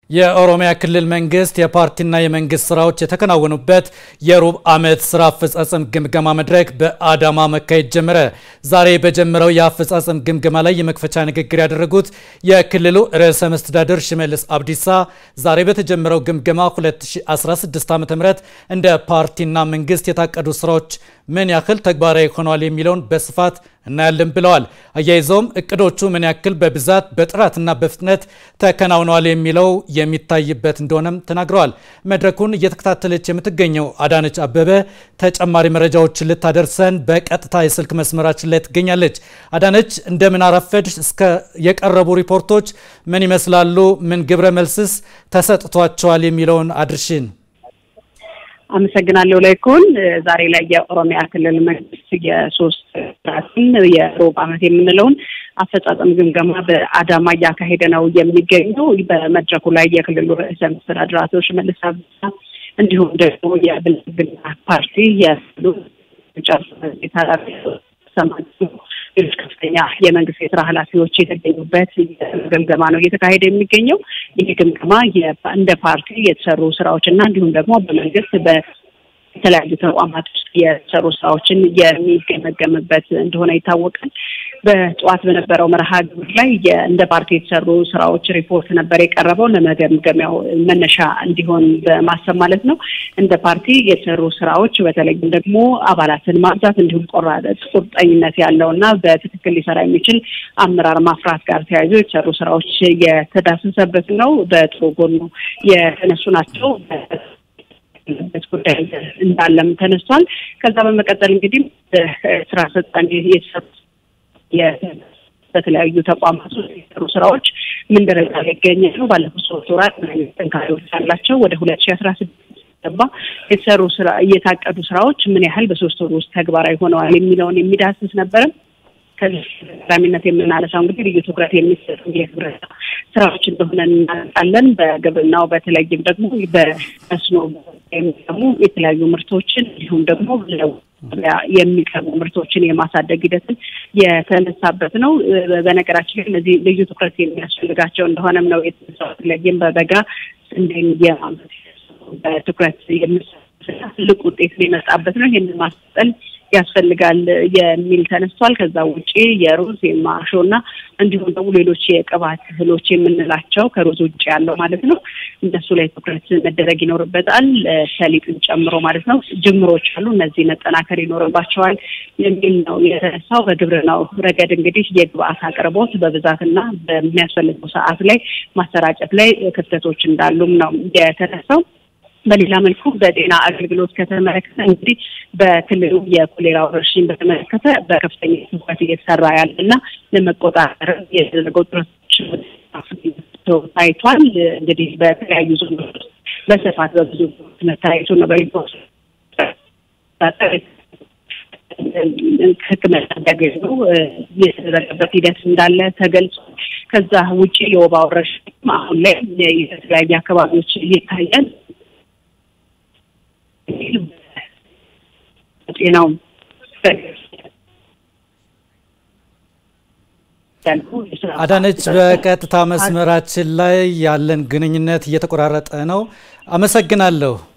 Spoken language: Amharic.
የኦሮሚያ ክልል መንግስት የፓርቲና የመንግስት ስራዎች የተከናወኑበት የሩብ ዓመት ስራ አፈጻጸም ግምገማ መድረክ በአዳማ መካሄድ ጀመረ። ዛሬ በጀመረው የአፈጻጸም ግምገማ ላይ የመክፈቻ ንግግር ያደረጉት የክልሉ ርዕሰ መስተዳድር ሽመልስ አብዲሳ ዛሬ በተጀመረው ግምገማ 2016 ዓ.ም እንደ ፓርቲና መንግስት የታቀዱ ስራዎች ምን ያክል ተግባራዊ ሆነዋል የሚለውን በስፋት እናያለን ብለዋል። አያይዘውም እቅዶቹ ምን ያክል በብዛት በጥራትና በፍጥነት ተከናውነዋል የሚለው የሚታይበት እንደሆነም ተናግረዋል። መድረኩን እየተከታተለች የምትገኘው አዳነች አበበ ተጨማሪ መረጃዎችን ልታደርሰን በቀጥታ የስልክ መስመራችን ላይ ትገኛለች። አዳነች እንደምን አረፈድሽ? እስከ የቀረቡ ሪፖርቶች ምን ይመስላሉ? ምን ግብረ መልስስ ተሰጥቷቸዋል የሚለውን አድርሽን። አመሰግናለሁ ላይኩን። ዛሬ ላይ የኦሮሚያ ክልል መንግስት የሶስት ራትን የሩብ ዓመት የምንለውን አፈጻጸም ግምገማ በአዳማ እያካሄደ ነው የሚገኘው። በመድረኩ ላይ የክልሉ ርዕሰ መስተዳድር አቶ ሽመልስ አብዲሳ እንዲሁም ደግሞ የብልጽግና ፓርቲ የክልሉ ኃላፊ ሌሎች ከፍተኛ የመንግስት የስራ ኃላፊዎች የተገኙበት ግምገማ ነው እየተካሄደ የሚገኘው። ይህ ግምገማ እንደ ፓርቲ የተሰሩ ስራዎች እና እንዲሁም ደግሞ በመንግስት በተለያዩ ተቋማት ውስጥ የተሰሩ ስራዎችን የሚገመገምበት እንደሆነ ይታወቃል። በጠዋት በነበረው መርሃ ግብር ላይ እንደ ፓርቲ የተሰሩ ስራዎች ሪፖርት ነበር የቀረበው ለመገምገሚያው መነሻ እንዲሆን በማሰብ ማለት ነው። እንደ ፓርቲ የተሰሩ ስራዎች በተለይም ደግሞ አባላትን ማብዛት እንዲሁም ቆራጥ ቁርጠኝነት ያለው እና በትክክል ሊሰራ የሚችል አመራር ማፍራት ጋር ተያይዞ የተሰሩ ስራዎች የተዳሰሰበት ነው። በጥሩ ጎኑ የተነሱ ናቸው በት ጉዳይ እንዳለም ተነስቷል። ከዛ በመቀጠል እንግዲህ ስራ አስፈጻሚ የተሰሩ በተለያዩ ተቋማት ውስጥ የተሰሩ ስራዎች ምን ደረጃ ላይ ይገኛሉ? ባለፉት ሶስት ወራት ምን አይነት ጥንካሬዎች አላቸው? ወደ ሁለት ሺ አስራ ስድስት ገባ የተሰሩ ስራ እየታቀዱ ስራዎች ምን ያህል በሶስት ወር ውስጥ ተግባራዊ ሆነዋል የሚለውን የሚዳስስ ነበረ። ከዚህ ቀዳሚነት የምናነሳው እንግዲህ ልዩ ትኩረት የሚሰጡ የግብርና ስራዎች እንደሆነ እናውቃለን። በግብርናው በተለይም ደግሞ በመስኖ የሚቀሙ የተለያዩ ምርቶችን እንዲሁም ደግሞ የሚቀርቡ ምርቶችን የማሳደግ ሂደትን የተነሳበት ነው። በነገራችን ላይ እነዚህ ልዩ ትኩረት የሚያስፈልጋቸው እንደሆነም ነው የተነሳው። በተለይም በበጋ ስንዴን የማምረት በትኩረት የሚሰራ ትልቅ ውጤት ሊመጣበት ነው። ይህንን ማስጠል ያስፈልጋል የሚል ተነስቷል። ከዛ ውጪ የሩዝ የማሾ እና እንዲሁም ደግሞ ሌሎች የቅባት እህሎች የምንላቸው ከሩዝ ውጭ ያለው ማለት ነው እነሱ ላይ ትኩረት መደረግ ይኖርበታል። ሰሊጥን ጨምሮ ማለት ነው ጅምሮች አሉ፣ እነዚህ መጠናከር ይኖርባቸዋል የሚል ነው የተነሳው። በግብርናው ረገድ እንግዲህ የግብአት አቅርቦት በብዛትና በሚያስፈልገው ሰዓት ላይ ማሰራጨት ላይ ክፍተቶች እንዳሉም ነው የተነሳው። በሌላ መልኩ በጤና አገልግሎት ከተመለከተ እንግዲህ በክልሉ የኮሌራ ወረርሽኝ በተመለከተ በከፍተኛ ትኩረት እየተሰራ ያለና ለመቆጣጠር የተደረገው ጥረቶች ታይቷል። እንግዲህ በተለያዩ ዞኖች በስፋት በብዙ መታየቱ ነው። በሪፖርት ሕክምና እንዲያገኙ የተደረገበት ሂደት እንዳለ ተገልጿል። ከዛ ውጭ የወባ ወረርሽኝ አሁን ላይ የተለያዩ አካባቢዎች ይታያል። ጤናው አዳነች፣ በቀጥታ መስመራችን ላይ ያለን ግንኙነት እየተቆራረጠ ነው። አመሰግናለሁ።